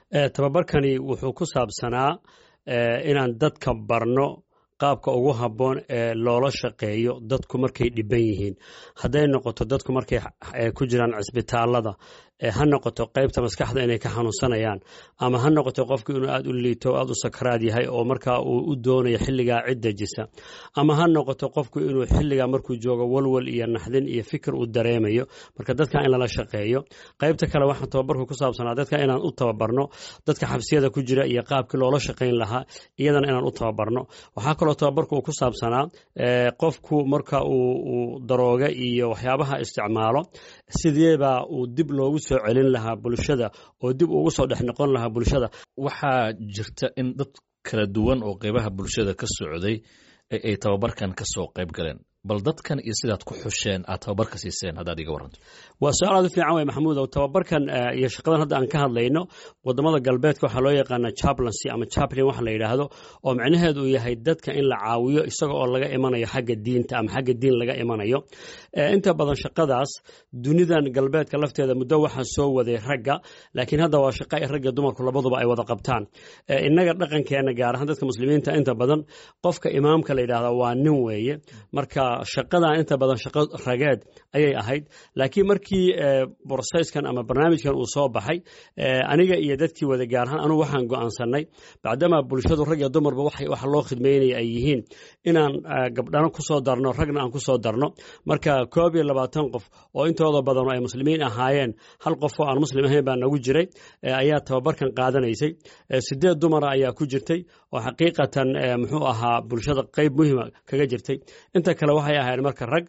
tababarkani wuxuu ku saabsanaa inaan dadka barno qaabka ugu habboon ee loola shaqeeyo dadku markay dhiban yihiin hadday noqoto dadku markay ku jiraan cisbitaalada ha noqoto qaybta maskaxda inay ka xanuunsanayaan ama ha noqoto qofku inuu aad u liito aad u sakaraad yahay oo markaa uu u doonayo xilligaa cid dejisa ama ha noqoto qofku inuu xilligaa markuu joogo walwal iyo naxdin iyo fikir uu dareemayo marka dadka in lala shaqeeyo qaybta kale waxaan tababarku ku saabsanaa dadka inaan u tababarno dadka xabsiyada ku jira iyo qaabkii loola shaqayn lahaa iyadana inaan u tababarno waxaa kaloo tababarku uu ku saabsanaa qofku marka uu darooga iyo waxyaabaha isticmaalo sideebaa uu dib loogu soo celin lahaa bulshada oo dib ugu soo dhex noqon lahaa bulshada waxaa jirta in dad kala duwan oo qeybaha bulshada ka socday ay tababarkan ka soo qayb galeen bal dadkan iyo sidaad ku xusheen aad tababarka siiseen haddaad iga waranto waa su-aal aad u fiican wey maxamuud ow tababarkan iyo shaqadan hadda aan ka hadlayno wadamada galbeedka waxaa loo yaqaana chaplansy ama chaplin waxa la yidhaahdo oo micnaheedu uu yahay dadka in la caawiyo isaga oo laga imanayo xagga diinta ama xagga diin laga imanayo inta badan shaqadaas dunidan galbeedka lafteeda muddo waxaa soo waday ragga laakiin hadda waa shaqa ay ragga dumarku labaduba ay wada qabtaan innaga dhaqankeena gaar ahaan dadka muslimiinta inta badan qofka imaamka la yidhahda waa nin weeye marka shaqadan inta badan shaqo rageed ayay ahayd laakiin markii broseyskan ama barnaamijkan uu soo baxay aniga iyo dadkii wada gaar ahaan anugu waxaan go'aansanay bacdamaa bulshadu rag iyo dumarba waxa loo khidmaynaya ay yihiin inaan gabdhano ku soo darno ragna aan ku soo darno marka koob iyo labaatan qof oo intooda badan ay muslimiin ahaayeen hal qof oo aan muslim ahayn baa nagu jiray ayaa tababarkan qaadanaysay sideed dumara ayaa ku jirtay oo xaqiiqatan muxuu ahaa bulshada qayb muhima kaga jirtay inta kale waxay ahayd marka rag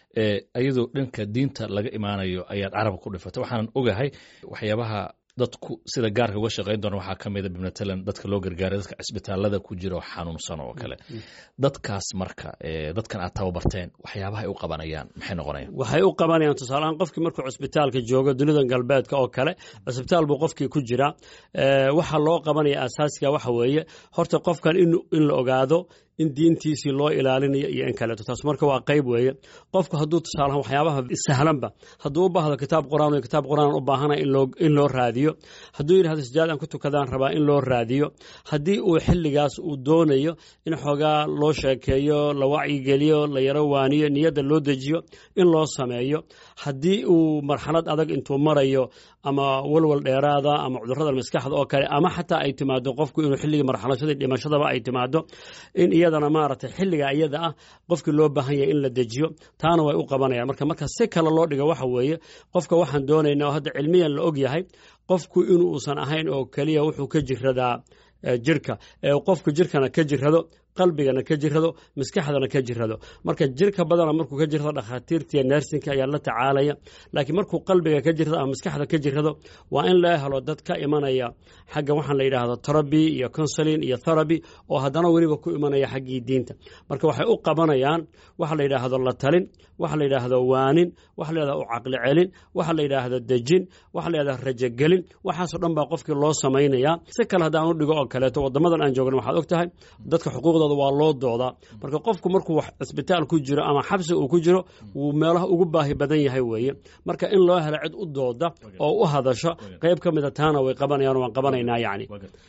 iyadoo dhanka diinta laga imaanayo ayaad carabka ku dhifatay waxaanan ogahay waxyaabaha dadku sida gaarka uga shaqayn doona waxaa ka mida bimatalan dadka loo gargaaray dadka cisbitaalada ku jira oo xanuunsan oo kale dadkaas marka dadkan aad tababarteen waxyaabaha ay u qabanayaan maxay noqonayaan waxay u qabanayaan tusaaleahaan qofkii markuu cisbitaalka joogo dunidan galbeedka oo kale cisbitaal buu qofkii ku jiraa waxa loo qabanaya asaasiga waxa weeye horta qofkan in la ogaado in diintiisii loo ilaalinayo iyo in kaleeto taas marka waa qayb weeye qofku hadduu tusaalahaan waxyaabaha sahlanba hadduu u baahdo kitaab qur-aan kitaab qur-aan u baahanaya in loo raadiyo hadduu yidhahdo sijaad aan ku tukadaan rabaa in loo raadiyo haddii uu xilligaas uu doonayo in xoogaa loo sheekeeyo la wacyigeliyo la yaro waaniyo niyadda loo dejiyo in loo sameeyo haddii uu marxalad adag intuu marayo ama walwal dheeraada ama cudurrada maskaxda oo kale ama xataa ay timaado qofku inuu xilligii marxalashadii dhimashadaba ay timaado in iyadana maaragtay xilliga iyada ah qofkii loo baahan yahay in la dejiyo taana way u qabanayaan marka marka si kale loo dhigo waxa weeye qofka waxaan doonaynaa oo hadda cilmiyan la og yahay qofku inuusan ahayn oo keliya wuxuu ka jiradaa jirka qofku jirkana ka jirado qalbigana ka jirado maskaxdana ka jirado marka jirka badana markuu ka jirado dhakhaatiirta iyo neersinka ayaa la tacaalaya laakiin markuu qalbiga ka jirado ama maskaxda ka jirado waa in la helo dad ka imanaya xagga waxaan la yidhaahdo teraby iyo consulin iyo theraby oo haddana weliba ku imanaya xaggii diinta marka waxay u qabanayaan waxa la yidhaahdo la talin waxa la yidhaahdo waanin waxa la yidhahdo u caqli celin waxa la yidhaahdo dejin waxa la yidhahdo rajogelin waxaasoo dhan baa qofkii loo samaynayaa si kale haddaan u dhigo oo kaleeto wadamadan aan joogna waxaad og tahay dadka xuquuqda waa loo doodaa marka qofku markuu cisbitaal ku jiro ama xabsi uu ku jiro wuu meelaha ugu baahi badan yahay weeye marka in loo helo cid u dooda oo u hadasho qayb ka mida taana way qabanayaan waan qabanaynaa yacni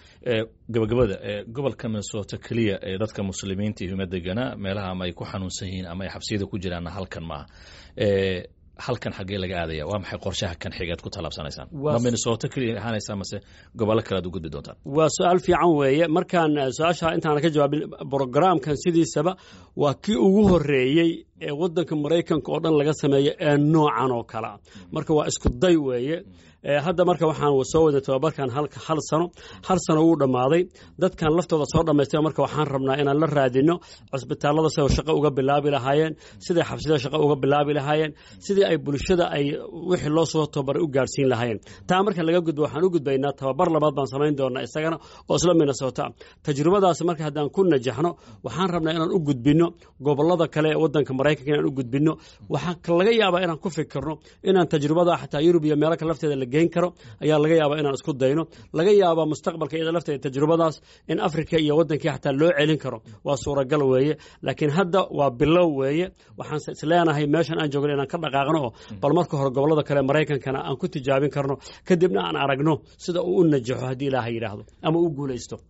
gabagabada gobolka minnesota keliya ee dadka muslimiinta iyo degana meelaha ama ay ku xanuunsan yihiin ama ay xabsiyada ku jiraanna halkan maaha halkan xaggee laga aadaya waa maxay qorshaha kan xigeed ku tallaabsanaysaan ma minnesota keliya ahaanaysaa mase gobollo kale ad u gudbi doontaan waa su-aal fiican weeye markaan su-aasha intaana ka jawaabin brograamkan sidiisaba waa kii ugu horeeyey ee waddanka maraykanka oo dhan laga sameeyo ee noocan oo kale ah marka waa isku day weeye hadda marka waxaan soo wadnay tababarkan hal sano hal sano wuu dhammaaday dadkan laftooda soo dhammaystay marka waxaan rabnaa inaan la raadino cisbitaallada siday shaqo uga bilaabi lahaayeen siday xabsida shaqo uga bilaabi lahaayeen sidii ay bulshada ay wixii loo soo tababaray u gaarsiin lahaayeen taa marka laga gudbo waxaan u gudbaynaa tababar labaad baan samayn doonaa isagana oo isla minnesota tajribadaas marka haddaan ku najaxno waxaan rabnaa inaan u gudbino gobollada kale ee waddanka maraykanka inaan u gudbino waxaa laga yaabaa inaan ku fikirno inaan tajribada xataa yurub iyo meelo kale lafteeda la geyn karo ayaa laga yaabaa inaan isku dayno laga yaabaa mustaqbalka iyada lafteeda tajrubadaas in afrika iyo wadankii xataa loo celin karo waa suuragal weeye laakiin hadda waa bilow weeye waxaan isleenahay meeshan aan joogno inaan ka dhaqaaqno oo bal marka hore gobolada kale maraykankana aan ku tijaabin karno kadibna aan aragno sida uu u najaxo haddii ilaaha yidhaahdo ama u guulaysto